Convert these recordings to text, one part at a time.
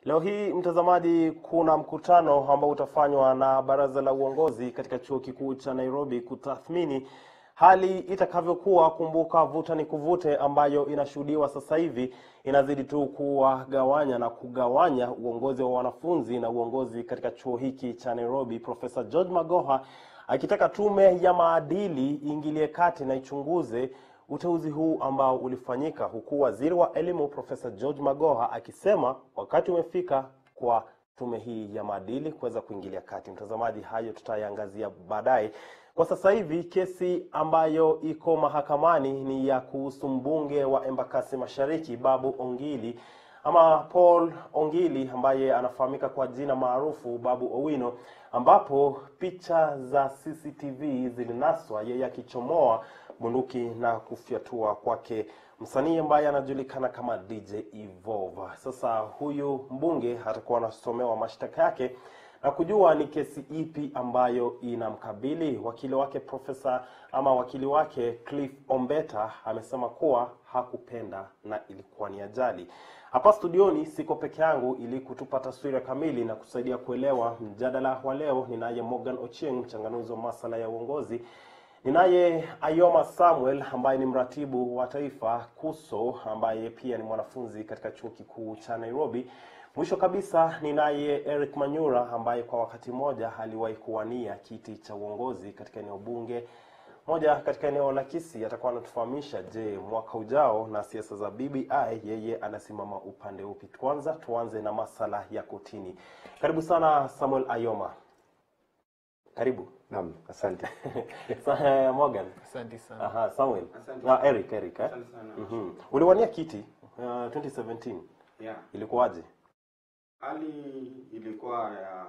Leo hii mtazamaji, kuna mkutano ambao utafanywa na baraza la uongozi katika chuo kikuu cha Nairobi kutathmini hali itakavyokuwa. Kumbuka, vuta ni kuvute ambayo inashuhudiwa sasa hivi inazidi tu kuwagawanya na kugawanya uongozi wa wanafunzi na uongozi katika chuo hiki cha Nairobi. Profesa George Magoha akitaka tume ya maadili iingilie kati na ichunguze uteuzi huu ambao ulifanyika, huku waziri wa elimu Profesa George Magoha akisema wakati umefika kwa tume hii ya maadili kuweza kuingilia kati. Mtazamaji, hayo tutayaangazia baadaye. Kwa sasa hivi kesi ambayo iko mahakamani ni ya kuhusu mbunge wa Embakasi Mashariki Babu Ongili ama Paul Ongili ambaye anafahamika kwa jina maarufu Babu Owino, ambapo picha za CCTV zilinaswa yeye akichomoa bunduki na kufyatua kwake msanii ambaye anajulikana kama DJ Evolve. Sasa huyu mbunge atakuwa anasomewa mashtaka yake na kujua ni kesi ipi ambayo inamkabili. Wakili wake profesa ama wakili wake Cliff Ombeta amesema kuwa hakupenda na ilikuwa ni ajali. Hapa studioni siko peke yangu, ili kutupa taswira kamili na kusaidia kuelewa mjadala wa leo, ninaye Morgan Ochieng, mchanganuzi wa masala ya uongozi Ninaye Ayoma Samuel ambaye ni mratibu wa taifa KUSO ambaye pia ni mwanafunzi katika chuo kikuu cha Nairobi. Mwisho kabisa ninaye Eric Manyura ambaye kwa wakati mmoja aliwahi kuwania kiti cha uongozi katika eneo bunge moja katika eneo la Kisii. Atakuwa anatufahamisha, je, mwaka ujao na siasa za BBI yeye anasimama upande upi? Kwanza tuanze na masala ya kotini. Karibu sana Samuel Ayoma, karibu. Naam, asante. Sa- Morgan. Asante sana. Aha, Samuel. Asante. Ah, Eric, Eric eh? Asante sana. Mhm. Uliwania kiti uh, 2017. Yeah. Ilikuwaje? Hali ilikuwa ya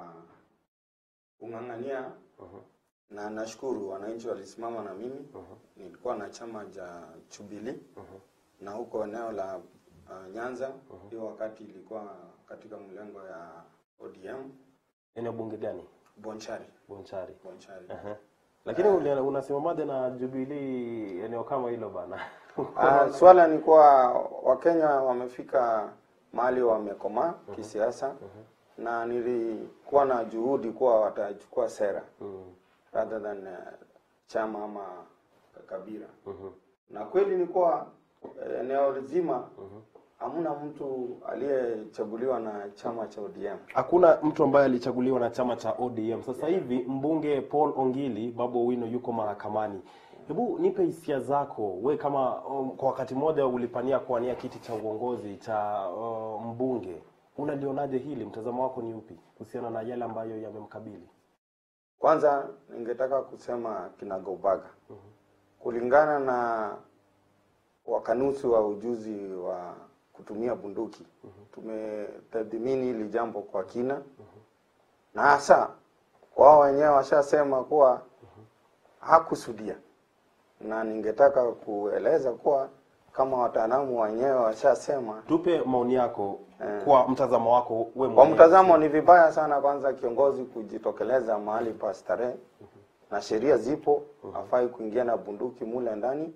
kung'ang'ania Mhm. na nashukuru wananchi walisimama na mimi. Mhm. Nilikuwa na chama cha Jubilee Mhm. na huko eneo la uh, Nyanza hiyo wakati ilikuwa katika mlengo ya ODM Eneo bunge gani? Bonchari. Bonchari. Bonchari. Aha. Lakini uli- unasimamaje na Jubilee eneo kama hilo bana? Uh, swala ni kuwa Wakenya wamefika mahali wamekomaa kisiasa na nilikuwa na juhudi kuwa watachukua sera Mhm. rather than uh, chama ama kabila Mhm. na kweli ni kuwa eh, eneo zima Mhm. hamna mtu aliyechaguliwa na chama cha ODM. Hakuna mtu ambaye alichaguliwa na chama cha ODM. Sasa hivi mbunge Paul Ongili Babu Owino yuko mahakamani. Hebu nipe hisia zako we, kama um, kwa wakati mmoja ulipania kuwania kiti cha uongozi cha uh, mbunge, unalionaje hili? Mtazamo wako ni upi kuhusiana na yale ambayo yamemkabili? Kwanza ningetaka kusema kinagaubaga kulingana na wakanusi wa ujuzi wa kutumia bunduki tumetathmini hili jambo kwa kina na hasa wao wenyewe washasema kuwa hakusudia, na ningetaka kueleza kuwa kama wataalamu wenyewe washasema Tupe maoni yako Eh. kwa mtazamo wako we kwa mwenyewe. mtazamo ni vibaya sana kwanza kiongozi kujitokeleza mahali pa starehe na sheria zipo, hafai kuingia na bunduki mule ndani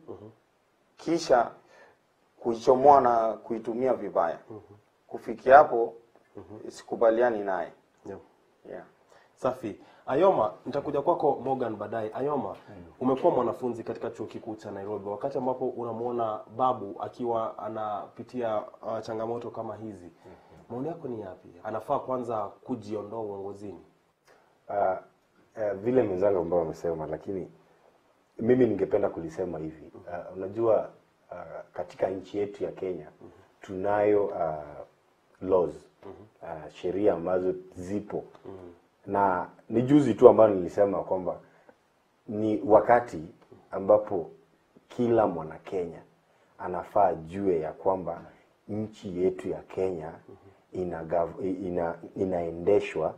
kisha kuichomoa na kuitumia vibaya. Kufikia hapo sikubaliani naye. Yeah. Yeah. Safi. Ayoma, nitakuja kwako Morgan baadaye. Ayoma, umekuwa mwanafunzi katika chuo kikuu cha Nairobi, wakati ambapo unamwona Babu akiwa anapitia uh, changamoto kama hizi, maoni yako ni yapi? Anafaa kwanza kujiondoa uongozini? Uh, uh, vile mwenzangu ambao wamesema, lakini mimi ningependa kulisema hivi. Uh, unajua uh, katika nchi yetu ya Kenya tunayo uh, laws uh, sheria ambazo zipo na ni juzi tu ambayo nilisema kwamba ni wakati ambapo kila mwana Kenya anafaa jue ya kwamba nchi yetu ya Kenya ina, ina, inaendeshwa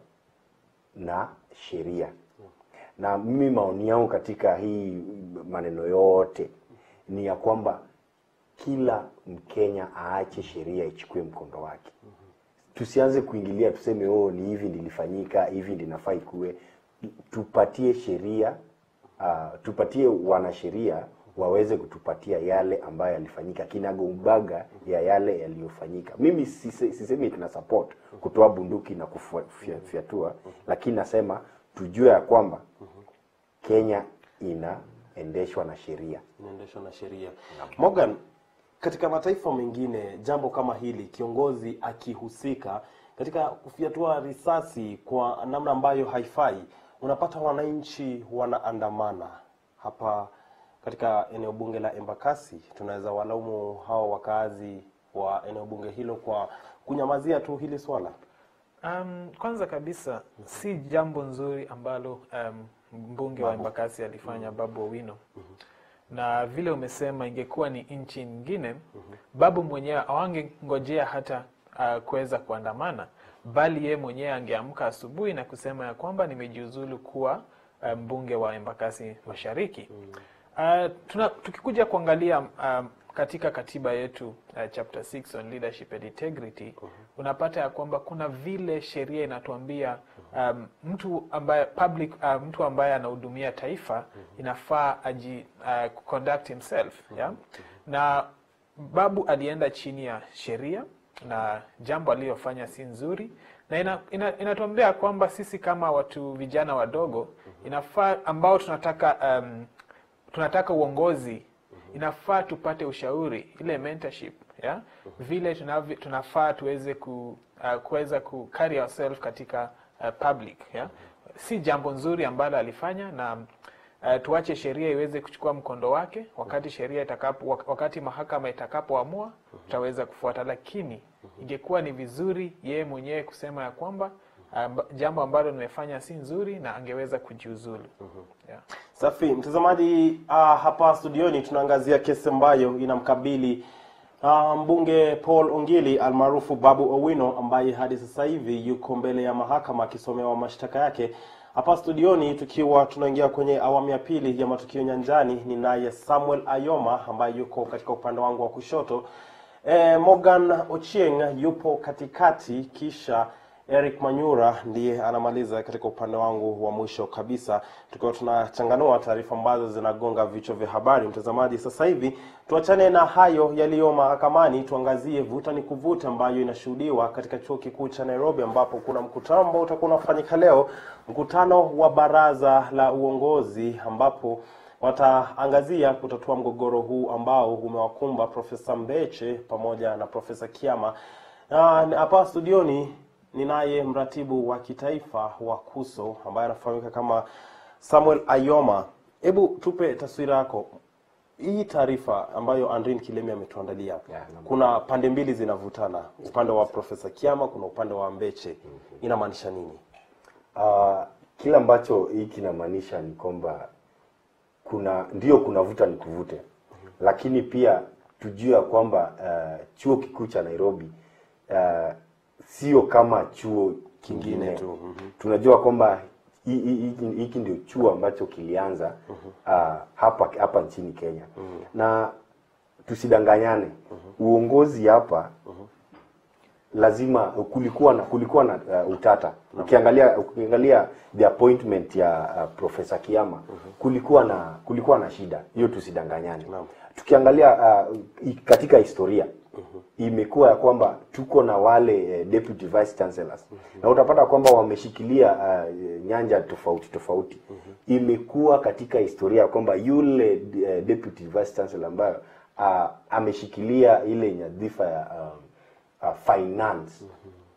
na sheria na mimi maoni yangu katika hii maneno yote ni ya kwamba kila Mkenya aache sheria ichukue mkondo wake. Tusianze kuingilia tuseme, oh, ni hivi ndilifanyika hivi ndinafaa ikuwe. Tupatie sheria uh, tupatie wanasheria waweze kutupatia yale ambayo yalifanyika kinagaubaga ya yale yaliyofanyika. Mimi sise- sisemi tuna support kutoa bunduki na kufyatua, lakini nasema tujue ya kwamba Kenya inaendeshwa na sheria. inaendeshwa na sheria. Morgan, katika mataifa mengine jambo kama hili, kiongozi akihusika katika kufyatua risasi kwa namna ambayo haifai, unapata wananchi wanaandamana. Hapa katika eneo bunge la Embakasi, tunaweza walaumu hao wakaazi wa eneo bunge hilo kwa kunyamazia tu hili swala. Um, kwanza kabisa si jambo nzuri ambalo um, mbunge wa Embakasi alifanya Babu Owino na vile umesema, ingekuwa ni nchi nyingine, Babu mwenyewe awangengojea hata uh, kuweza kuandamana, bali ye mwenyewe angeamka asubuhi na kusema ya kwamba nimejiuzulu kuwa uh, mbunge wa Embakasi Mashariki. Uh, tuna, tukikuja kuangalia um, katika katiba yetu uh, chapter 6 on leadership and integrity unapata ya kwamba kuna vile sheria inatuambia um, mtu ambaye public uh, mtu ambaye anahudumia taifa inafaa aji uh, conduct himself yeah? na Babu alienda chini ya sheria na jambo aliyofanya si nzuri na ina, ina, inatuambia kwamba sisi kama watu vijana wadogo inafaa ambao tunataka um, tunataka uongozi inafaa tupate ushauri ile mentorship yeah? vile tunavyo, tunafaa tuweze ku, uh, kuweza ku carry ourselves katika uh, public yeah? si jambo nzuri ambalo alifanya na uh, tuache sheria iweze kuchukua mkondo wake wakati sheria itakapo wak- wakati mahakama itakapoamua tutaweza kufuata lakini ingekuwa ni vizuri yeye mwenyewe kusema ya kwamba amba, jambo ambalo nimefanya si nzuri na angeweza kujiuzulu yeah. Safi mtazamaji, uh, hapa studioni tunaangazia kesi ambayo inamkabili uh, mbunge Paul Ongili almaarufu Babu Owino ambaye hadi sasa hivi yuko mbele ya mahakama akisomewa mashtaka yake. Hapa studioni tukiwa tunaingia kwenye awamu ya pili ya matukio nyanjani, ni naye Samuel Ayoma ambaye yuko katika upande wangu wa kushoto. E, Morgan Ochieng yupo katikati, kisha Eric Manyura ndiye anamaliza katika upande wangu wa mwisho kabisa, tukiwa tunachanganua taarifa ambazo zinagonga vichwa vya habari. Mtazamaji, sasa hivi tuachane na hayo yaliyo mahakamani, tuangazie vuta ni kuvuta ambayo inashuhudiwa katika chuo kikuu cha Nairobi, ambapo kuna mkutano ambao utakuwa unafanyika leo, mkutano wa baraza la uongozi ambapo wataangazia kutatua mgogoro huu ambao umewakumba Profesa Mbeche pamoja na Profesa Kiama. Ah, Hapa studioni ninaye mratibu wa kitaifa wa KUSO ambaye anafahamika kama Samuel Ayoma. Hebu tupe taswira yako, hii taarifa ambayo Andrin Kilemi ametuandalia. Yeah, naam. Kuna pande mbili zinavutana, upande wa Profesa Kiama, kuna upande wa Mbeche. Inamaanisha nini? Uh, kile ambacho hii kinamaanisha ni kwamba kuna ndio kuna vuta ni kuvute, lakini pia tujue ya kwamba uh, chuo kikuu cha Nairobi uh, sio kama chuo kingine Kingine tu, mhm. tunajua kwamba hi- hi- hiki hiki ndio chuo ambacho kilianza uh, hapa hapa nchini Kenya na tusidanganyane, uongozi hapa lazima kulikuwa na kulikuwa na uh, utata. Ukiangalia ukiangalia the appointment ya uh, Profesa Kiama kulikuwa na kulikuwa na shida hiyo, tusidanganyane. Naam. Tukiangalia uh, i- katika historia imekuwa ya kwamba tuko na wale uh, deputy vice chancellors na utapata kwamba wameshikilia uh, nyanja tofauti tofauti. Imekuwa katika historia ya kwamba yule uh, deputy vice chancellor ambayo uh, ameshikilia ile nyadhifa ya um, uh, finance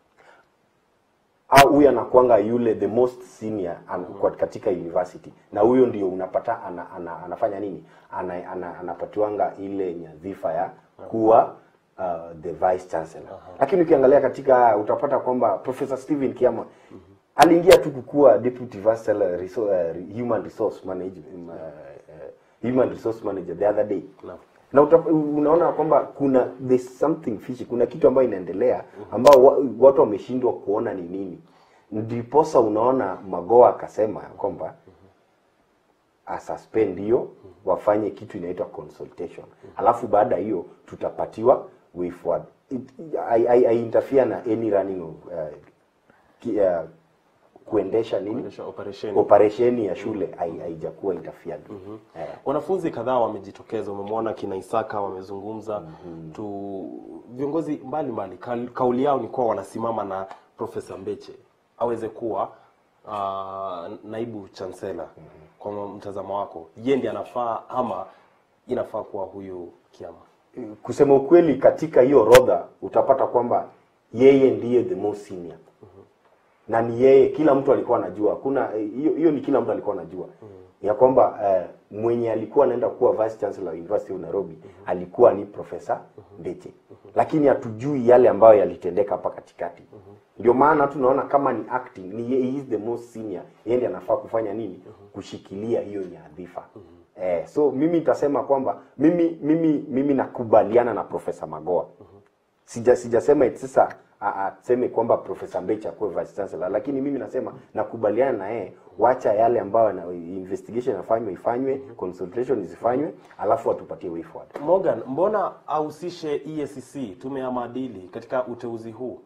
au huyu anakuanga yule the most senior an, kwa katika university na huyo ndio unapata ana, ana, anafanya nini ana, ana, anapatiwanga ile nyadhifa ya kuwa uh, the vice chancellor lakini ukiangalia katika utapata kwamba professor Stephen Kiama aliingia tu kukuwa deputy vice chancellor reso, uh, human resource manager uh, uh, human resource manager the other day Naam. na uta, unaona kwamba kuna there's something fishy, kuna kitu ambayo inaendelea ambao wa, watu wameshindwa kuona ni nini. Ndiposa unaona Magoa akasema ya kwamba asuspend hiyo wafanye kitu inaitwa consultation, alafu baada ya hiyo tutapatiwa way forward. It, I, I, I interfere na any running of uh, ki, uh, kuendesha nini Kuendesha operesheni. operesheni ya shule hai- haijakuwa interfered eh. Wanafunzi kadhaa wamejitokeza, umemwona kina Isaka wamezungumza tu, viongozi mbalimbali mbali. Kauli yao ni kuwa wanasimama na Profesa Mbeche aweze kuwa uh, naibu chancellor. Kwa mtazamo wako, je, ndiye anafaa ama inafaa kuwa huyu Kiama? kusema ukweli katika hiyo orodha utapata kwamba yeye ndiye the most senior na ni yeye kila mtu alikuwa anajua kuna hiyo hiyo ni kila mtu alikuwa anajua ya kwamba eh, mwenye alikuwa anaenda kuwa vice chancellor wa University of Nairobi alikuwa ni profesa Mbeche lakini hatujui yale ambayo yalitendeka hapa katikati ndio maana tunaona kama ni acting ni yeye he is the most senior yeye ndiye anafaa kufanya nini kushikilia hiyo nyadhifa Eh, so mimi nitasema kwamba mimi mimi mimi nakubaliana na Profesa Magoa. Sija sijasema eti sasa a- aseme kwamba Profesa Mbecha akuwe vice chancellor, lakini mimi nasema nakubaliana na yeye, wacha yale ambayo na investigation inafanywa ifanywe, consultation zifanywe, alafu atupatie way forward. Morgan, mbona ahusishe EACC, tume ya maadili, katika uteuzi huu?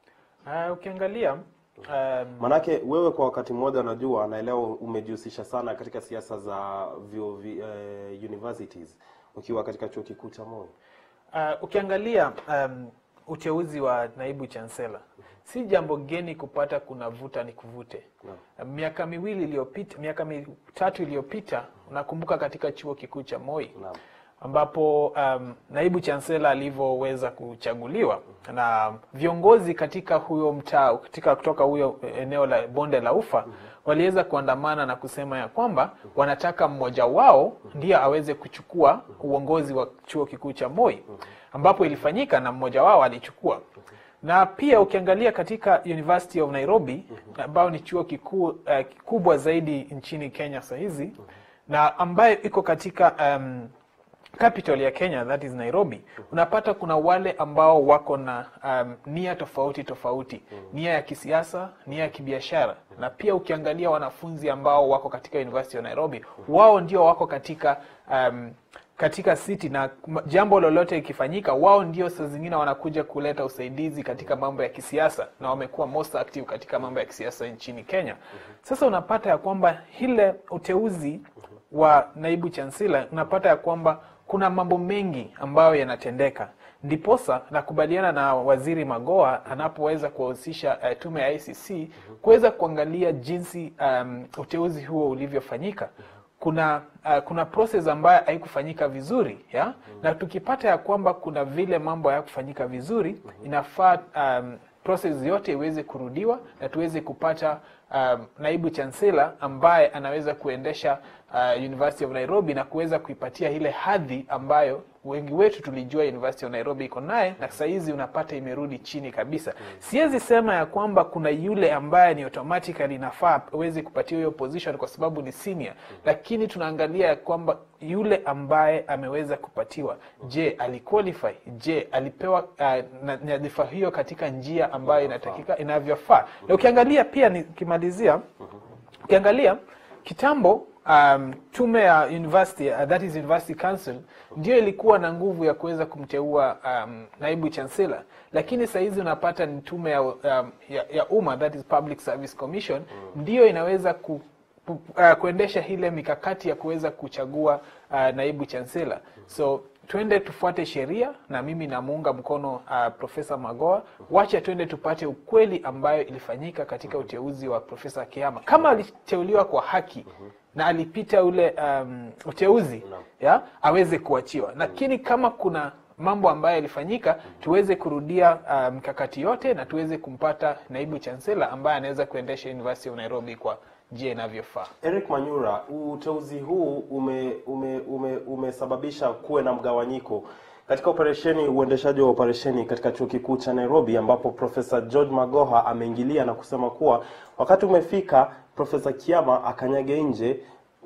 Uh, ukiangalia um, Manake wewe kwa wakati mmoja najua naelewa umejihusisha sana katika siasa za vyuo vi, eh, universities ukiwa katika chuo kikuu cha Moi. Uh, ukiangalia um, uteuzi wa naibu chansela si jambo geni kupata kuna vuta ni kuvute. Uh, miaka miwili iliyopita, miaka mitatu iliyopita, unakumbuka katika chuo kikuu cha Moi Naam. ambapo um, naibu chansela alivyoweza kuchaguliwa na viongozi katika huyo mtaa katika kutoka huyo eneo la bonde la ufa waliweza kuandamana na kusema ya kwamba wanataka mmoja wao ndiye aweze kuchukua uongozi wa chuo kikuu cha Moi ambapo ilifanyika na mmoja wao alichukua na pia ukiangalia katika University of Nairobi ambayo ni chuo kikuu uh, kikubwa zaidi nchini Kenya saa hizi na ambayo iko katika um, capital ya Kenya that is Nairobi, unapata kuna wale ambao wako na um, nia tofauti tofauti, nia ya kisiasa, nia ya kibiashara, na pia ukiangalia wanafunzi ambao wako katika University of Nairobi, wao ndio wako katika um, katika city na m- jambo lolote ikifanyika, wao ndio saa zingine wanakuja kuleta usaidizi katika mambo ya kisiasa, na wamekuwa most active katika mambo ya kisiasa nchini Kenya. Sasa unapata ya kwamba ile uteuzi wa naibu chansela unapata ya kwamba kuna mambo mengi ambayo yanatendeka ndiposa nakubaliana na waziri Magoa anapoweza kuwahusisha uh, tume ya ICC kuweza kuangalia jinsi um, uteuzi huo ulivyofanyika kuna uh, kuna process ambayo haikufanyika vizuri ya na tukipata ya kwamba kuna vile mambo hayakufanyika vizuri inafaa um, process yote iweze kurudiwa na tuweze kupata um, naibu chancellor ambaye anaweza kuendesha uh, University of Nairobi na kuweza kuipatia ile hadhi ambayo wengi wetu tulijua University of Nairobi iko naye na saa hizi unapata imerudi chini kabisa. Siwezi sema ya kwamba kuna yule ambaye ni automatically inafaa aweze kupatia hiyo position kwa sababu ni senior, lakini tunaangalia ya kwamba yule ambaye ameweza kupatiwa, je, aliqualify? Je, alipewa uh, na- nyadhifa hiyo katika njia ambayo inatakika inavyofaa? Na ukiangalia pia, nikimalizia, ukiangalia kitambo um, tume ya university uh, that is university council ndio ilikuwa na nguvu ya kuweza kumteua um, naibu chancellor, lakini saa hizi unapata ni tume ya, um, ya, ya umma that is public service commission ndio inaweza ku, ku, uh, kuendesha ile mikakati ya kuweza kuchagua uh, naibu chancellor so twende tufuate sheria na mimi namuunga mkono uh, profesa Magoa. Wacha twende tupate ukweli ambayo ilifanyika katika uteuzi wa profesa Kiama, kama aliteuliwa kwa haki na alipita ule um, uteuzi ya aweze kuachiwa, lakini kama kuna mambo ambayo yalifanyika tuweze kurudia uh, mkakati yote na tuweze kumpata naibu chancellor ambaye anaweza kuendesha University of Nairobi kwa njia inavyofaa. Eric Manyura, uteuzi huu ume, ume, ume, umesababisha kuwe na mgawanyiko katika operesheni uendeshaji wa operesheni katika chuo kikuu cha Nairobi, ambapo Profesa George Magoha ameingilia na kusema kuwa wakati umefika Profesa Kiama akanyage nje,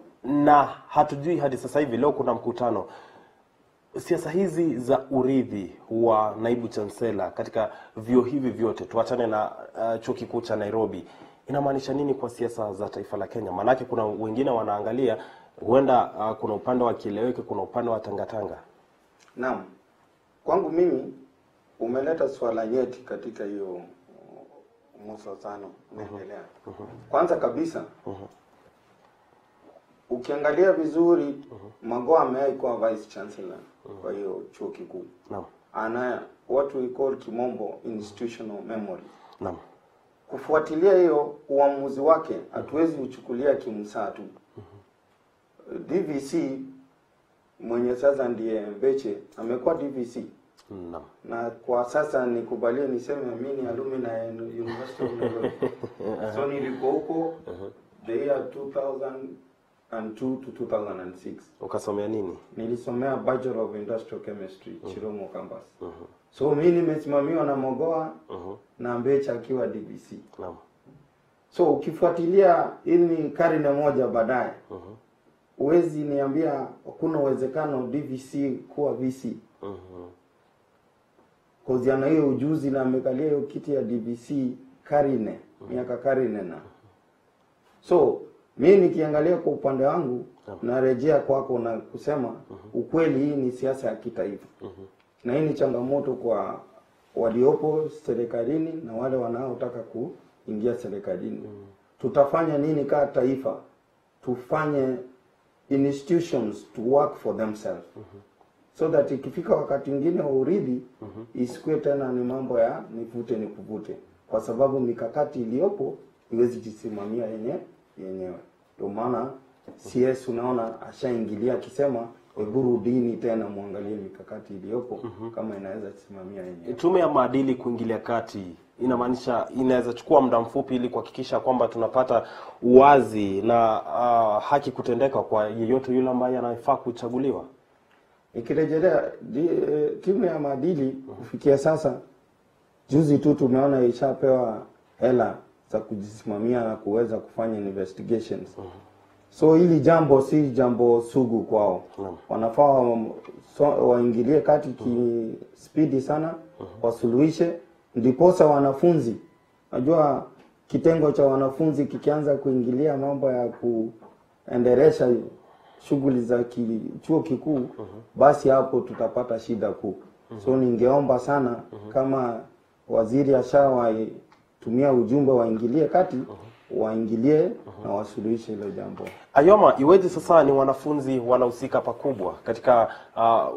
na hatujui hadi sasa hivi. Leo kuna mkutano siasa hizi za urithi wa naibu chansela katika vyuo hivi vyote, tuachane na uh, chuo kikuu cha Nairobi, inamaanisha nini kwa siasa za taifa la Kenya? Maanake kuna wengine wanaangalia huenda uh, kuna upande wa kieleweke, kuna upande wa tangatanga. Naam, kwangu mimi umeleta swala nyeti katika hiyo uh, msozano unaendelea. Kwanza kabisa ukiangalia vizuri Magoha amewahi kuwa vice chancellor kwa hiyo chuo kikuu, Naam. ana what we call kimombo institutional memory. Naam. Kufuatilia hiyo uamuzi wake, hatuwezi uchukulia kimsaa tu. DVC mwenye sasa ndiye Mbeche amekuwa DVC Naam. na kwa sasa nikubalie niseme mimi ni alumni ya University of Nairobi. so nilikuwa huko the year 2002 to 2006. Ukasomea nini? Nilisomea Bachelor of Industrial Chemistry Chiromo campus. So mimi nimesimamiwa na Mogoa na Mbecha akiwa DVC. Naam. So ukifuatilia hii ni karne moja baadaye, huwezi niambia hakuna uwezekano DVC kuwa VC cause ana hiyo ujuzi na amekalia hiyo kiti ya DVC karne miaka karne na so mi nikiangalia kwa upande wangu narejea kwako na kusema ukweli, hii ni siasa ya kitaifa na hii ni changamoto kwa waliopo serikalini na wale wanaotaka kuingia serikalini. Tutafanya nini kaa taifa? Tufanye institutions to work for themselves so that ikifika wakati mwingine wa urithi isikuwe tena ni mambo ya nivute ni kuvute, kwa sababu mikakati iliyopo iwezi jisimamia yenye yenyewe. Ndio maana CS unaona ashaingilia akisema hebu rudini tena muangalie mikakati iliyopo kama inaweza jisimamia yenyewe. Tume ya maadili kuingilia kati inamaanisha inaweza chukua muda mfupi ili kuhakikisha kwamba tunapata uwazi na uh, haki kutendeka kwa yeyote yule ambaye anafaa kuchaguliwa. Ikirejelea di- eh, timu ya maadili kufikia sasa, juzi tu tumeona ishapewa hela za kujisimamia na kuweza kufanya investigations. So hili jambo si jambo sugu kwao, wanafaa wa- so- waingilie kati kispidi sana, wasuluhishe, ndiposa wanafunzi, najua kitengo cha wanafunzi kikianza kuingilia mambo ya kuendelesha shughuli za ki, chuo kikuu basi hapo tutapata shida kuu. So ningeomba sana kama waziri ashawatumia ujumbe waingilie kati, waingilie na wasuluhishe hilo jambo. Ayoma, iweje sasa ni wanafunzi wanahusika pakubwa katika uh,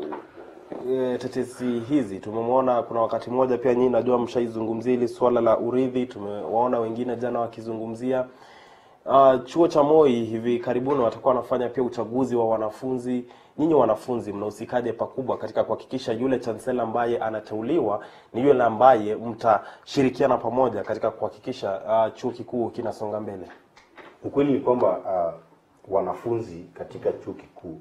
e, tetesi hizi? Tumemwona kuna wakati mmoja pia nyinyi najua mshaizungumzia hili swala la urithi, tumewaona wengine jana wakizungumzia uh, chuo cha Moi hivi karibuni watakuwa wanafanya pia uchaguzi wa wanafunzi. Nyinyi wanafunzi mnahusikaje pakubwa katika kuhakikisha yule chansela ambaye anateuliwa ni yule ambaye mtashirikiana pamoja katika kuhakikisha uh, chuo kikuu kinasonga mbele? Ukweli ni kwamba uh, wanafunzi katika chuo kikuu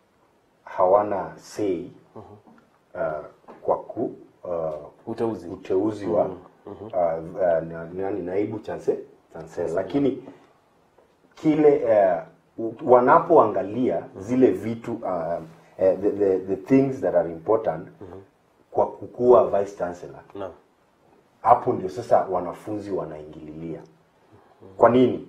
hawana say uh, kwa ku uh, Uteuzi. uteuzi wa uh, uh, na- nani naibu chanse chancellor, lakini kile uh, wanapoangalia zile vitu uh, uh, the, the, the things that are important kwa kukua vice chancellor Naam. hapo ndio sasa wanafunzi wanaingililia. Kwa nini?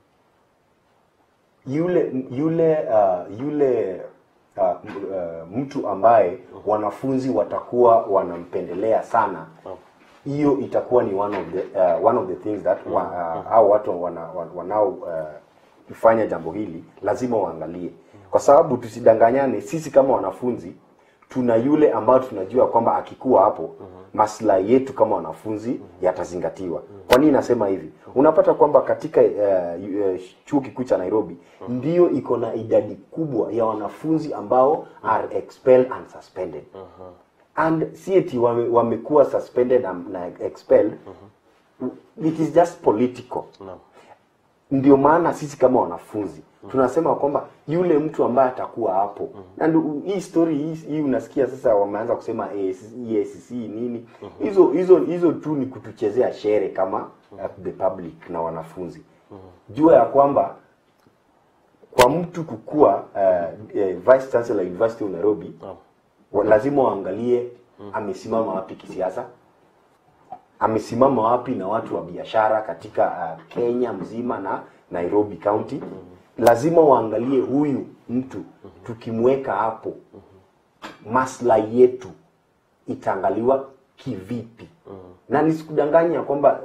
Yule yule uh, yule uh, m- uh, mtu ambaye wanafunzi watakuwa wanampendelea sana, hiyo itakuwa ni one of the uh, one of the things that wa, uh, hao watu wana, wana- wanao uh, fanya jambo hili lazima waangalie, kwa sababu tusidanganyane, sisi kama wanafunzi tuna yule ambayo tunajua kwamba akikuwa hapo maslahi yetu kama wanafunzi yatazingatiwa. Kwa nini nasema hivi? Unapata kwamba katika uh, uh, chuo kikuu cha Nairobi ndio iko na idadi kubwa ya wanafunzi ambao are expelled and suspended and si eti wame, wamekuwa suspended and, na expelled it is just political Naam. ndio maana sisi kama wanafunzi tunasema kwamba yule mtu ambaye atakuwa hapo na ndio hii story hii, hii unasikia sasa wameanza kusema EACC nini hizo hizo hizo tu ni kutuchezea shere kama uh, the public na wanafunzi jua ya kwamba kwa mtu kukua uh, eh, vice chancellor University of Nairobi wa- lazima waangalie amesimama wapi kisiasa amesimama wapi na watu wa biashara katika uh, Kenya mzima na Nairobi County. Lazima waangalie huyu mtu tukimweka hapo, maslahi yetu itaangaliwa kivipi, na nisikudanganya kwamba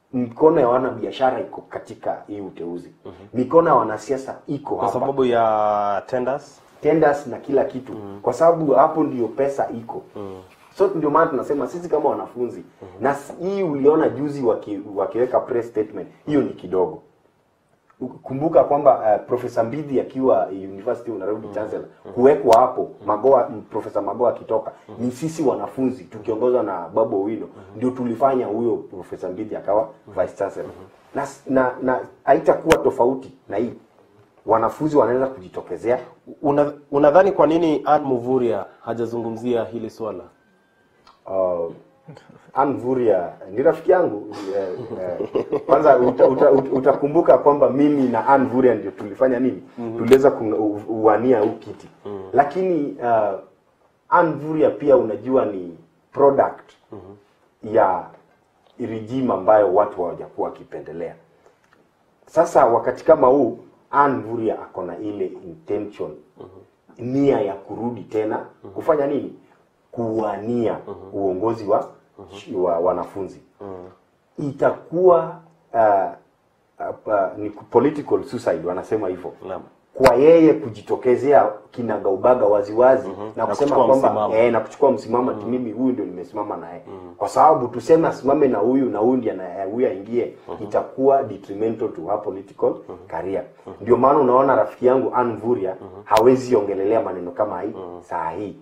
mikono ya wanabiashara iko katika hii uteuzi mikono ya wanasiasa iko kwa hapa sababu ya tenders tenders na kila kitu kwa sababu hapo ndio pesa iko so ndio maana tunasema sisi kama wanafunzi na s- hii uliona juzi waki, wakiweka press statement hiyo ni kidogo kumbuka kwamba uh, profesa mbidhi akiwa university of nairobi chancellor kuwekwa hapo magoa m- profesa magoa akitoka ni sisi wanafunzi tukiongozwa na babu owino ndio tulifanya huyo profesa mbidhi akawa vice chancellor na s- na na haitakuwa tofauti na hii wanafunzi wanaweza kujitokezea Una, unadhani kwa nini Ann Muvuria hajazungumzia hili swala uh, Ann Vuria ni rafiki yangu eh, eh, kwanza uta, uta, uta, utakumbuka kwamba mimi na Ann Vuria ndio tulifanya nini tuliweza kuwania huu kiti lakini uh, Ann Vuria pia unajua ni product ya regime ambayo watu hawajakuwa wakipendelea sasa wakati kama huu Ann Vuria ako na ile intention nia ya kurudi tena kufanya nini kuwania uongozi wa, wa wanafunzi itakuwa uh, uh, uh, ni political suicide wanasema hivyo Naam. kwa yeye kujitokezea kinagaubaga waziwazi na Na kusema kuchukua kwamba msimamo. eh, na kuchukua msimamo ati mimi huyu ndio nimesimama naye kwa sababu tuseme asimame na huyu na huyu ndiye ana- huyu aingie itakuwa detrimental to her political career ndio maana unaona rafiki yangu Ann Vuria hawezi ongelelea maneno kama hii saa hii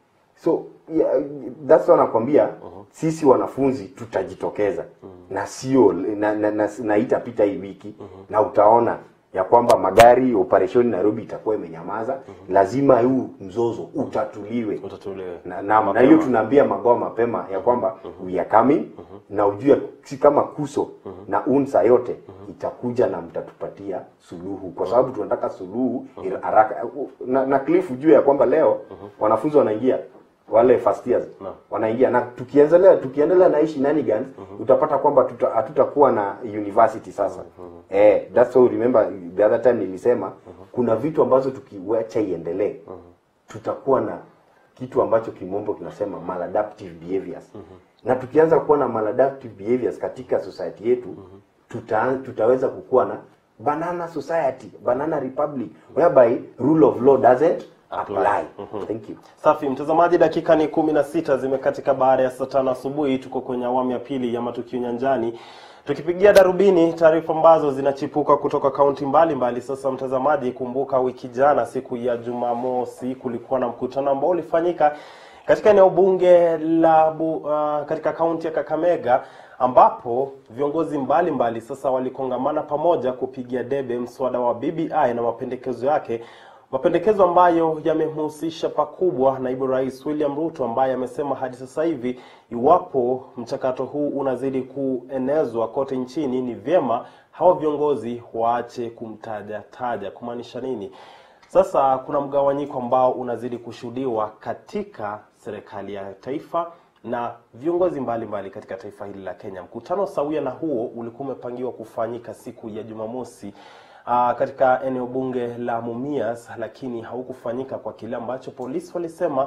so yeah, that's why nakwambia sisi wanafunzi tutajitokeza na sio na, na, na, na itapita hii wiki na utaona ya kwamba magari operesheni Nairobi itakuwa imenyamaza lazima huu mzozo utatuliwe utatuliwe na, na, na Mapema. hiyo tunaambia magoa mapema ya kwamba we are coming na ujue si kama kuso na unsa yote itakuja na mtatupatia suluhu kwa sababu tunataka suluhu ira- haraka na, na Cliff ujue ya kwamba leo wanafunzi wanaingia wale first years Naam. wanaingia na tukiendelea tukiendelea na hii shenanigans utapata kwamba tuta- hatutakuwa na university sasa eh that's why remember the other time nilisema kuna vitu ambazo tukiwacha iendelee tutakuwa na kitu ambacho kimombo kinasema maladaptive behaviors na tukianza kuwa na maladaptive behaviors katika society yetu tuta, tutaweza kukuwa na banana society banana republic whereby rule of law doesn't apply thank you Safi mtazamaji, dakika ni kumi na sita zimekatika baada ya saa tano asubuhi. Tuko kwenye awamu ya pili ya matukio nyanjani, tukipigia darubini taarifa ambazo zinachipuka kutoka kaunti mbalimbali. Sasa mtazamaji, kumbuka wiki jana siku ya Jumamosi kulikuwa na mkutano ambao ulifanyika katika eneo bunge la bu, uh, katika kaunti ya Kakamega ambapo viongozi mbalimbali mbali sasa walikongamana pamoja kupigia debe mswada wa BBI na mapendekezo yake mapendekezo ambayo yamemhusisha pakubwa naibu rais William Ruto ambaye amesema hadi sasa hivi iwapo mchakato huu unazidi kuenezwa kote nchini, ni vyema hawa viongozi waache kumtaja taja. Kumaanisha nini? Sasa kuna mgawanyiko ambao unazidi kushuhudiwa katika serikali ya taifa na viongozi mbalimbali mbali katika taifa hili la Kenya. Mkutano sawia na huo ulikuwa umepangiwa kufanyika siku ya Jumamosi uh, katika eneo bunge la Mumias, lakini haukufanyika kwa kile ambacho polisi walisema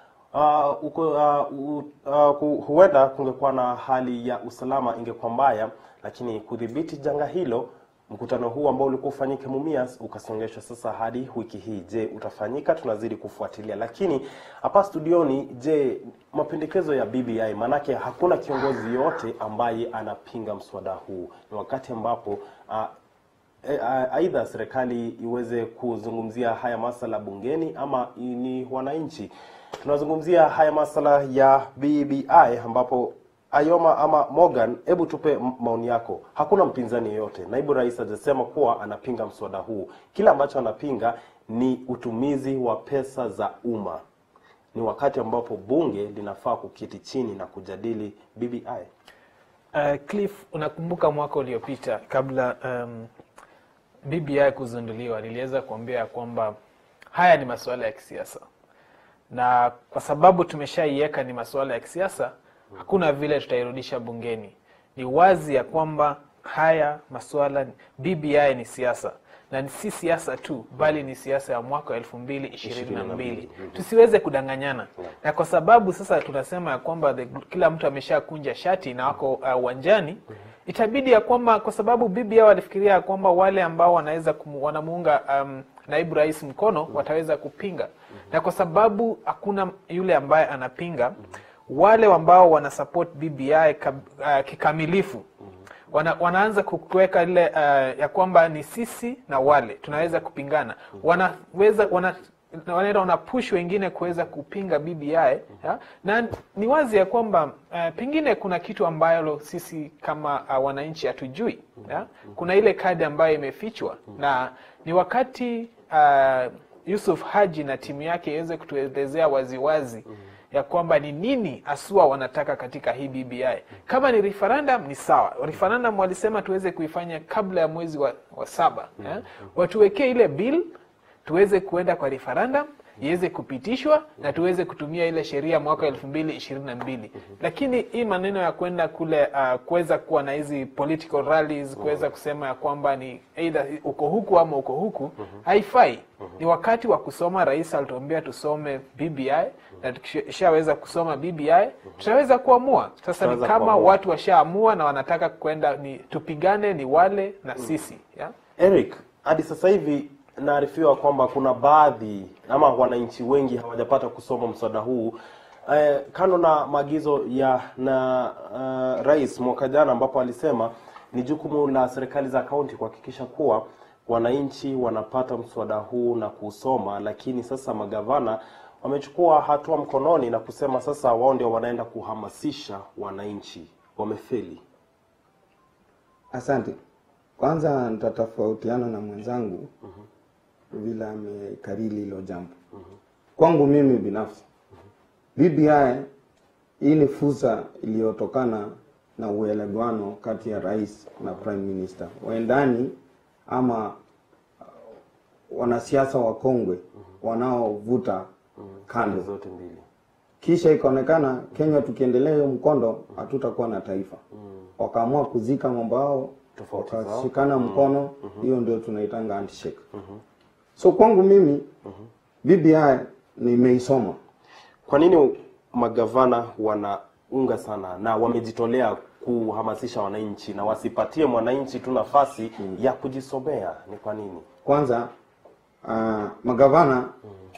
uh, uko, uh, u, uh, ku- huenda kungekuwa na hali ya usalama ingekuwa mbaya, lakini kudhibiti janga hilo mkutano huu ambao ulikuwa ufanyike Mumias ukasongeshwa sasa hadi wiki hii. Je, utafanyika? Tunazidi kufuatilia. Lakini hapa studioni, je, mapendekezo ya BBI, maanake hakuna kiongozi yote ambaye anapinga mswada huu. Ni wakati ambapo uh, E, a- aidha serikali iweze kuzungumzia haya masala bungeni ama i- ni wananchi. Tunazungumzia haya masala ya BBI ambapo Ayoma ama Morgan, hebu tupe m- maoni yako. Hakuna mpinzani yeyote, naibu rais hajasema kuwa anapinga mswada huu. Kile ambacho anapinga ni utumizi wa pesa za umma. Ni wakati ambapo bunge linafaa kuketi chini na kujadili BBI. Uh, Cliff, unakumbuka mwaka uliopita kabla um, BBI kuzinduliwa, niliweza kuambia ya kwamba haya ni masuala ya kisiasa, na kwa sababu tumeshaiweka ni masuala ya kisiasa, hakuna vile tutairudisha bungeni. Ni wazi ya kwamba haya masuala BBI ni siasa, na ni si siasa tu bali ni siasa ya mwaka wa elfu mbili ishirini na mbili tusiweze kudanganyana na kwa sababu sasa tunasema ya kwamba the, kila mtu ameshakunja shati na wako uh, uwanjani itabidi ya kwamba kwa sababu BBI walifikiria ya kwamba wale ambao wanaweza kumu, wanamuunga um, naibu rais mkono wataweza kupinga na kwa sababu hakuna yule ambaye anapinga wale ambao wana support BBI kab, uh, kikamilifu wana, wanaanza kuweka ile uh, ya kwamba ni sisi na wale tunaweza kupingana wanaweza wana wanaenda wanapush wengine kuweza kupinga BBI ya? na ni wazi ya kwamba uh, pengine kuna kitu ambayo sisi kama uh, wananchi hatujui ya? kuna ile kadi ambayo imefichwa na ni wakati uh, Yusuf Haji na timu yake iweze kutuelezea waziwazi ya kwamba ni nini asua wanataka katika hii BBI. Kama ni referendum ni sawa. Referendum walisema tuweze kuifanya kabla ya mwezi wa, wa saba eh? Watuwekee ile bill tuweze kuenda kwa referendum iweze kupitishwa na tuweze kutumia ile sheria mwaka elfu mbili ishirini na mbili lakini hii maneno ya kwenda kule uh, kuweza kuwa na hizi political rallies kuweza kusema ya kwamba ni either uko huku ama uko huku haifai ni wakati wa kusoma rais alituambia tusome bbi na tukishaweza kusoma bbi tutaweza kuamua sasa ni Tutaweza kama kuamua. watu washaamua na wanataka kwenda ni tupigane ni wale na sisi yeah? Eric, hadi sasa hivi naarifiwa kwamba kuna baadhi ama wananchi wengi hawajapata kusoma mswada huu eh, kando na maagizo ya na uh, rais mwaka jana ambapo alisema ni jukumu la serikali za kaunti kuhakikisha kuwa wananchi wanapata mswada huu na kusoma, lakini sasa magavana wamechukua hatua mkononi na kusema sasa wao ndio wanaenda kuhamasisha wananchi. Wamefeli. Asante. Kwanza nitatofautiana na mwenzangu vile amekariri hilo jambo. Kwangu mimi binafsi, BBI hii ni fursa iliyotokana na uelewano kati ya rais na prime minister, waendani ama uh, wanasiasa wakongwe wanaovuta kando zote mbili. kisha ikaonekana Kenya tukiendelea hiyo mkondo hatutakuwa na taifa. Wakaamua kuzika mambo yao, Tofauti zao. wakashikana mkono, hiyo ndio tunaitanga handshake. So kwangu mimi BBI nimeisoma Kwa nini magavana wanaunga sana na wamejitolea kuhamasisha wananchi na wasipatie mwananchi tu nafasi ya kujisomea? Ni kwa nini? kwanza. Uh, magavana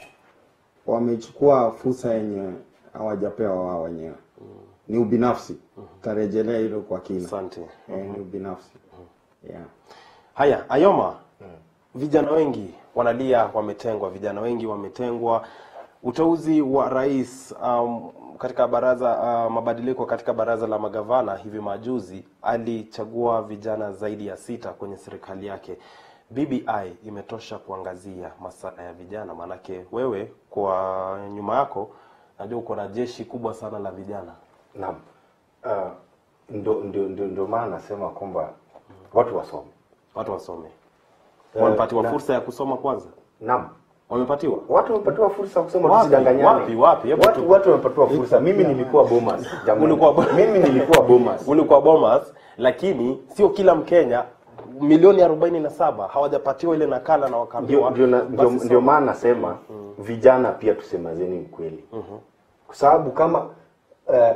wamechukua fursa yenye hawajapewa wao wenyewe, ni ubinafsi. Tarejelea hilo kwa kina. Asante. Eh, ni ubinafsi yeah. Haya, Ayoma, vijana wengi wanalia wametengwa, vijana wengi wametengwa. Uteuzi wa rais um, katika baraza uh, mabadiliko katika baraza la magavana hivi majuzi alichagua vijana zaidi ya sita kwenye serikali yake. BBI imetosha kuangazia masala ya vijana, maanake wewe kwa nyuma yako najua uko na jeshi kubwa sana la vijana. Naam. Uh, ndo, ndo, ndo, ndo maana nasema kwamba watu wasome. Watu wasome, Eh, wamepatiwa na- fursa ya kusoma kwanza, Naam. wamepatiwa Watu wamepatiwa fursa ya kusoma, Wapi? tusidanganyane. Wapi? Wapi? Hebu Watu tu- watu wamepatiwa fursa. Mimi nilikuwa Bomas. jamani. Ulikuwa Bo- Mimi nilikuwa Bomas. ulikuwa Bomas, lakini sio kila Mkenya milioni arobaini na saba hawajapatiwa ile nakala na Ndio, wakaambiwa ndio, na- basi ndio, soma. ndio maana nasema vijana pia tusemazeni ukweli, kwa sababu kama uh,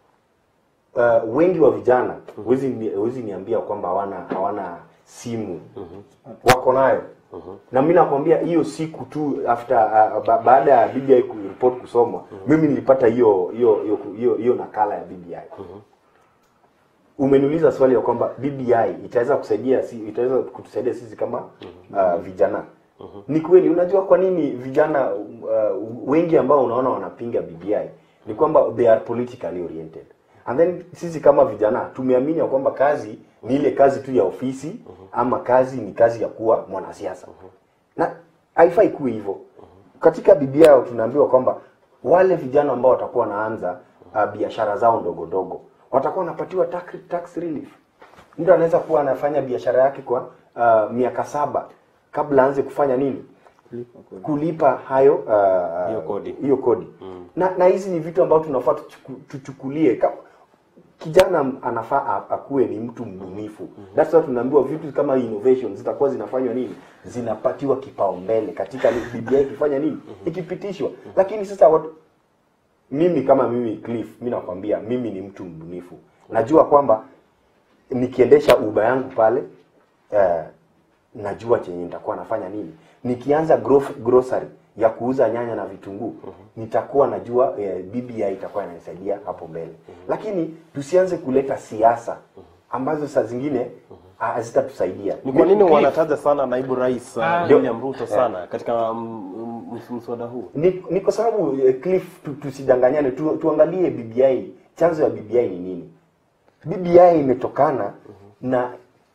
uh, wengi wa vijana huwezi ni- huwezi niambia kwamba hawana hawana simu wako nayo na mi nakwambia hiyo siku tu after uh, ba, baada ya BBI ku- report kusomwa mimi nilipata hiyo hiyo hiyo hiyo hiyo nakala ya BBI umeniuliza swali ya kwamba BBI itaweza kusaidia si, itaweza kutusaidia sisi kama uh, vijana. Ni kweli. Unajua kwa nini vijana uh, wengi ambao unaona wanapinga BBI ni kwamba they are politically oriented, and then sisi kama vijana tumeamini ya kwamba kazi ni ile kazi tu ya ofisi ama kazi ni kazi ya kuwa mwanasiasa na haifai kuwa hivyo. Katika BBI tunaambiwa kwamba wale vijana ambao watakuwa wanaanza uh, biashara zao ndogo ndogo watakuwa wanapatiwa tax, tax relief. Mtu anaweza kuwa anafanya biashara yake kwa uh, miaka saba kabla aanze kufanya nini, kulipa hayo uh, Hiyo kodi. hiyo kodi. Na na hizi ni vitu ambavyo tunafaa tuchuku- tuchukulie kama kijana m- anafaa a- akuwe ni mtu mbunifu that's why tunaambiwa vitu kama innovation zitakuwa zinafanywa nini zinapatiwa kipaumbele katika ni- BBI ikifanya nini ikipitishwa lakini sasa watu mimi kama mimi Cliff mimi nakwambia mimi ni mtu mbunifu najua kwamba nikiendesha uba yangu pale eh, najua chenye nitakuwa nafanya nini nikianza grof- grocery ya kuuza nyanya na vitunguu nitakuwa najua eh, BBI itakuwa inanisaidia hapo mbele lakini tusianze kuleta siasa ambazo saa zingine ah, hazitatusaidia Ni kwa nini Cliff. wanataja sana naibu rais uh, Ah. William Ruto sana katika mm, mm, mswada huu? ni, ni kwa sababu eh, Cliff tu, tusidanganyane tu, tuangalie BBI chanzo ya BBI ni nini BBI imetokana na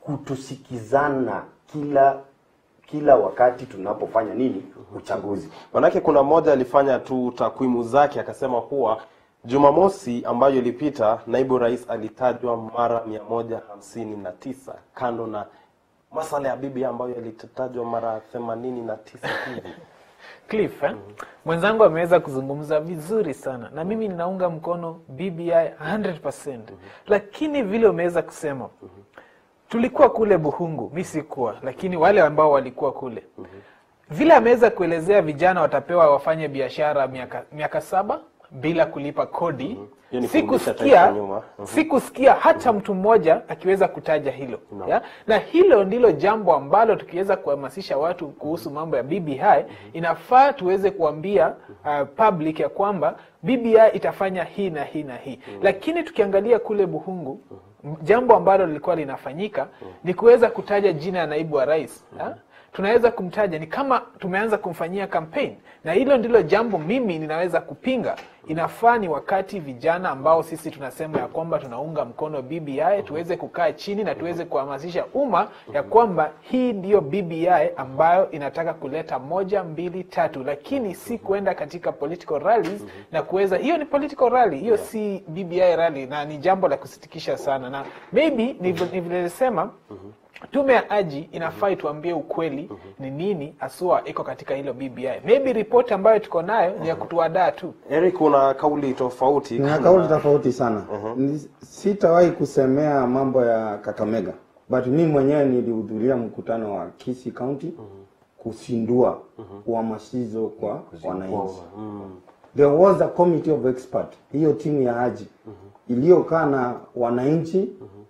kutosikizana kila kila wakati tunapofanya nini uchaguzi Manake kuna mmoja alifanya tu takwimu zake akasema kuwa Jumamosi ambayo ilipita naibu rais alitajwa mara mia moja hamsini na tisa kando na masala ya bibi ambayo yalitajwa mara themanini na tisa hivi. Cliff, eh? mwenzangu ameweza kuzungumza vizuri sana na mimi ninaunga mkono BBI 100%. Lakini vile umeweza kusema tulikuwa kule Buhungu, mi sikuwa, lakini wale ambao walikuwa kule vile ameweza kuelezea vijana watapewa wafanye biashara miaka, miaka saba bila kulipa kodi Hiyo ni kurudisha taifa sikusikia nyuma. sikusikia hata mtu mmoja akiweza kutaja hilo ya? na hilo ndilo jambo ambalo tukiweza kuhamasisha watu kuhusu mambo ya BBI inafaa tuweze kuambia uh, public ya kwamba BBI itafanya hii na hii na hii lakini tukiangalia kule Buhungu m- jambo ambalo lilikuwa linafanyika ni kuweza kutaja jina ya naibu wa rais ya? tunaweza kumtaja ni kama tumeanza kumfanyia campaign na hilo ndilo jambo mimi ninaweza kupinga inafaa ni wakati vijana ambao sisi tunasema ya kwamba tunaunga mkono BBI tuweze kukaa chini na tuweze kuhamasisha umma ya kwamba hii ndiyo BBI ambayo inataka kuleta moja mbili tatu lakini si kuenda katika political rallies na kuweza hiyo ni political rally hiyo si BBI rally na ni jambo la kusitikisha sana na maybe nilivyosema tume ya aji inafaa ituambie ukweli ni nini asua iko katika hilo BBI. Maybe ripoti ambayo tuko nayo ni ya kutuadaa tu. Eric, kuna kauli tofauti. Nina Kuna- kauli tofauti sana. Ni- Sitawahi kusemea mambo ya Kakamega, but mimi mwenyewe nilihudhuria mkutano wa Kisii County kusindua uhamasisho kwa wananchi. There was a committee of expert, hiyo timu ya Haji iliyokaa na wananchi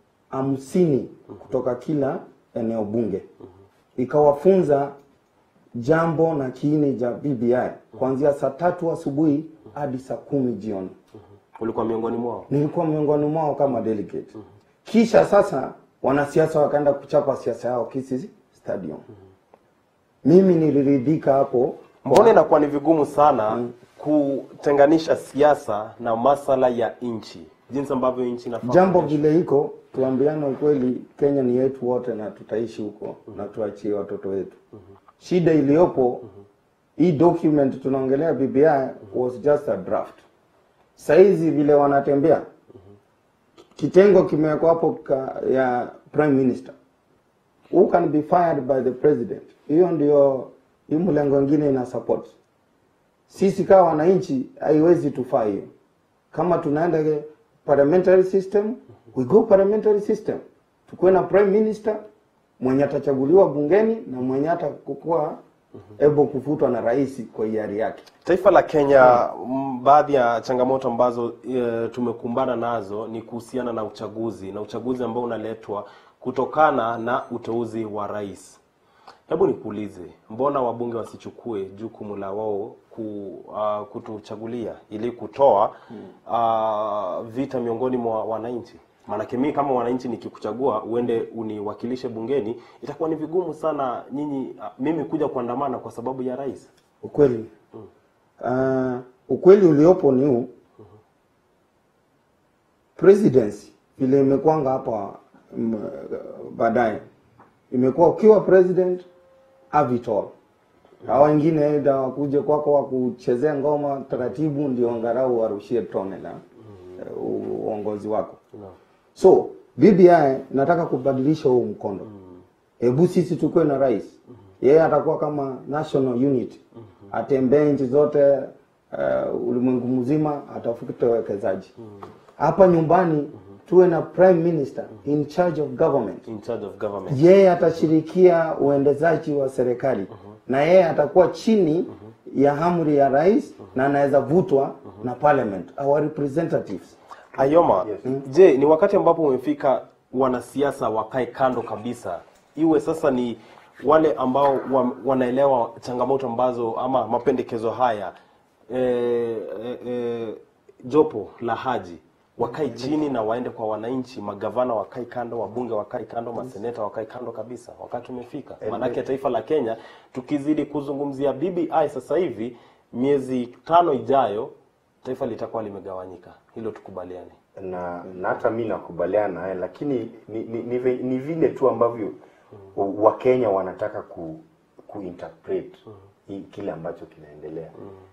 hamsini kutoka kila eneo bunge, ikawafunza jambo na kiini cha BBI kuanzia saa tatu asubuhi hadi saa kumi jioni. ulikuwa miongoni mwao. Nilikuwa miongoni mwao kama delegate. Kisha sasa wanasiasa wakaenda kuchapa siasa yao Kisii Stadium. Mimi niliridhika hapo. Mbona inakuwa ni vigumu sana kutenganisha siasa na masala ya nchi, jinsi ambavyo nchi inafaa Jambo kuendeshwa? vile iko, tuambiane ukweli, Kenya ni yetu wote na tutaishi huko na tuachie watoto wetu. Shida iliyopo hii document tunaongelea BBI was just a draft. Saizi vile wanatembea kitengo kimewekwa hapo ka- ya prime minister who can be fired by the president. Hiyo ndio hii mlengo ingine ina support. Sisi kama wananchi haiwezi tufaa hiyo. Kama tunaenda ke- parliamentary system, we go parliamentary system. Tukuwe na prime minister mwenye atachaguliwa bungeni na mwenye atakuwa able kufutwa na rais kwa hiari yake. Taifa la Kenya, mm, baadhi ya changamoto ambazo e, tumekumbana nazo ni kuhusiana na uchaguzi na uchaguzi ambao unaletwa kutokana na uteuzi wa rais. Hebu nikuulize, mbona wabunge wasichukue jukumu la wao ku, uh, kutuchagulia ili kutoa uh, vita miongoni mwa wananchi? Maanake mimi kama wananchi nikikuchagua uende uniwakilishe bungeni, itakuwa ni vigumu sana nyinyi uh, mimi kuja kuandamana kwa sababu ya rais. Ukweli uh, ukweli uliopo ni huu presidency vile imekwanga hapa mm, baadaye imekuwa ukiwa president have it all. Hawa wengine aidha wakuje kwako wakuchezea ngoma taratibu, ndio angalau warushie tone la eh, uongozi wako. So BBI nataka kubadilisha huu mkondo. Hebu sisi tukuwe na rais, yeye atakuwa kama national unit, atembee nchi zote uh, ulimwengu mzima, atafute wawekezaji hapa nyumbani. tuwe na prime minister in charge of government in charge of government yeye atashirikia uendezaji wa serikali na yeye atakuwa chini ya amri ya rais na anaweza vutwa na parliament our representatives Ayoma, Yes. je, ni wakati ambapo umefika wanasiasa wakae kando kabisa, iwe sasa ni wale ambao wa, wanaelewa changamoto ambazo ama mapendekezo haya e, e, e, jopo la Haji wakae chini na waende kwa wananchi, magavana wakae kando, wabunge wakae kando, maseneta wakae kando kabisa. Wakati umefika, maanake taifa la Kenya tukizidi kuzungumzia BBI sasa hivi, miezi tano ijayo taifa litakuwa limegawanyika, hilo tukubaliane. na na hata mi nakubaliana naye lakini ni, ni, ni, vi- ni vile tu ambavyo wakenya wanataka ku, kuinterpret hii kile ambacho kinaendelea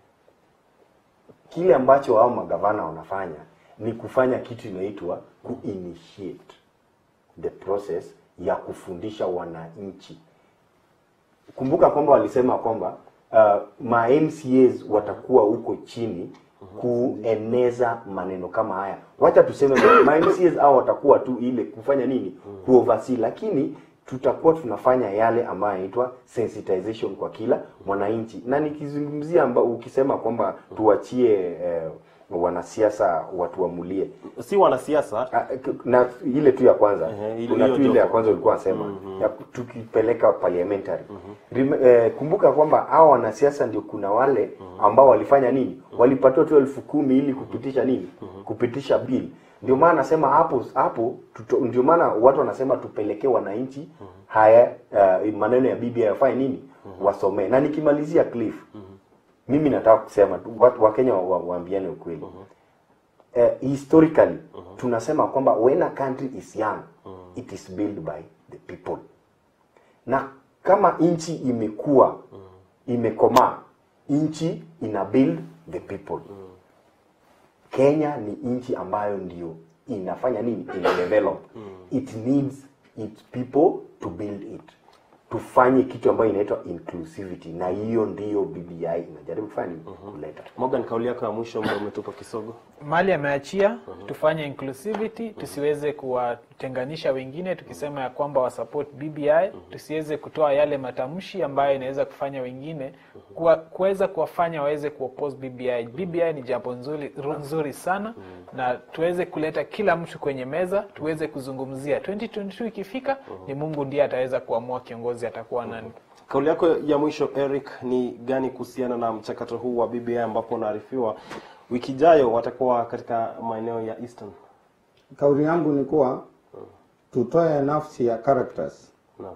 kile ambacho hao magavana wanafanya ni kufanya kitu inaitwa kuinitiate the process ya kufundisha wananchi kumbuka kwamba walisema kwamba uh, ma MCAs watakuwa huko chini kueneza maneno kama haya. Wacha tuseme ma MCAs au watakuwa tu ile kufanya nini, kuoversee, lakini tutakuwa tunafanya yale ambayo yanaitwa sensitization kwa kila mwananchi, na nikizungumzia amba, ukisema kwamba tuachie eh, wanasiasa watuamulie si wanasiasa Ah, k- na ile tu ya kwanza Ehe, ile- kuna hiyo tu ile ya jopo. kwanza ulikuwa unasema ya ku- tukipeleka parliamentary Rem- eh, kumbuka kwamba hao wanasiasa ndio kuna wale ambao walifanya nini walipatiwa tu elfu kumi ili kupitisha nini kupitisha bill ndio maana nasema hapo hapo tuto- ndio maana watu wanasema tupelekee wananchi haya uh, maneno ya BBI yafanye nini wasomee na nikimalizia Cliff mimi nataka kusema tu watu wakenya wa- wa- waambiane ukweli eh, historically tunasema kwamba when a country is young it is built by the people na kama nchi imekuwa imekomaa nchi ina build the people kenya ni nchi ambayo ndio inafanya nini ina develop it needs its people to build it tufanye kitu ambayo inaitwa inclusivity na hiyo ndiyo bbi inajaribu kufanya nini kuleta Morgan, kauli yako ya mwisho, muda umetupa kisogo. mali ameachia tufanye inclusivity tusiweze kuwatenganisha wengine tukisema ya kwamba wasupport bbi tusiweze kutoa yale matamshi ambayo inaweza kufanya wengine kuwa- kuweza kuwafanya waweze kuoppose bbi bbi ni jambo nzuri, ru- nzuri sana na tuweze kuleta kila mtu kwenye meza tuweze kuzungumzia 2022 ikifika ni mungu ndiye ataweza kuamua kiongozi atakuwa nani Kauli yako ya mwisho Eric ni gani kuhusiana na mchakato huu wa BBI ambapo unaarifiwa wiki ijayo watakuwa katika maeneo ya Eastern? kauli yangu ni kuwa tutoe nafsi ya characters Naam.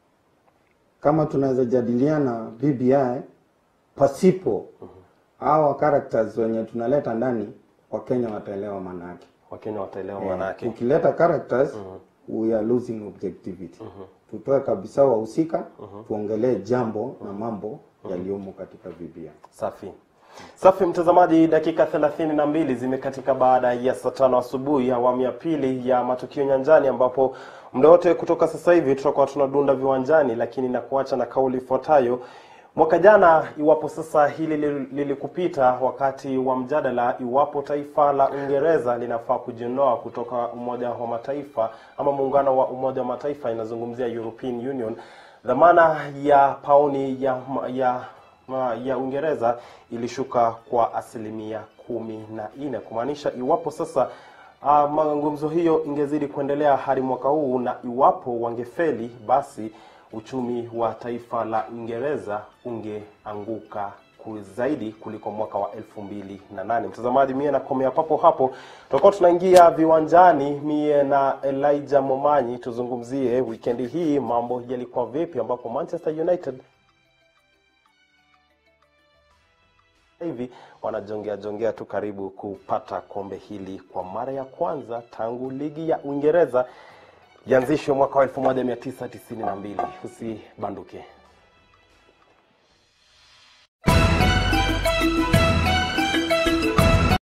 kama tunaweza jadiliana BBI pasipo hawa characters wenye tunaleta ndani wakenya wataelewa maana yake Wakenya wataelewa maana yake. ukileta characters we are losing objectivity tutoe kabisa wahusika tuongelee jambo na mambo yaliyomo katika BBI Safi. Safi mtazamaji, dakika thelathini na mbili zimekatika baada ya saa tano asubuhi, awamu ya pili ya matukio nyanjani, ambapo muda wote kutoka sasa hivi tutakuwa tunadunda viwanjani, lakini na kuacha na kauli ifuatayo. Mwaka jana, iwapo sasa hili lil- lilikupita wakati wa mjadala iwapo taifa la Uingereza linafaa kujiondoa kutoka Umoja wa Mataifa ama muungano wa Umoja wa Mataifa, inazungumzia European Union, dhamana ya pauni ya, ya ma- ya Uingereza ilishuka kwa asilimia kumi na nne kumaanisha iwapo sasa uh, mazungumzo hiyo ingezidi kuendelea hadi mwaka huu na iwapo wangefeli basi uchumi wa taifa la Uingereza ungeanguka ku- zaidi kuliko mwaka wa elfu mbili na nane. Mtazamaji, mie nakomea papo hapo, tutakuwa tunaingia viwanjani, mie na Elijah Momanyi tuzungumzie wikendi hii mambo yalikuwa vipi, ambapo Manchester United hivi wanajongea jongea tu karibu kupata kombe hili kwa mara ya kwanza tangu ligi ya Uingereza ianzishwe mwaka wa 1992. Usibanduke.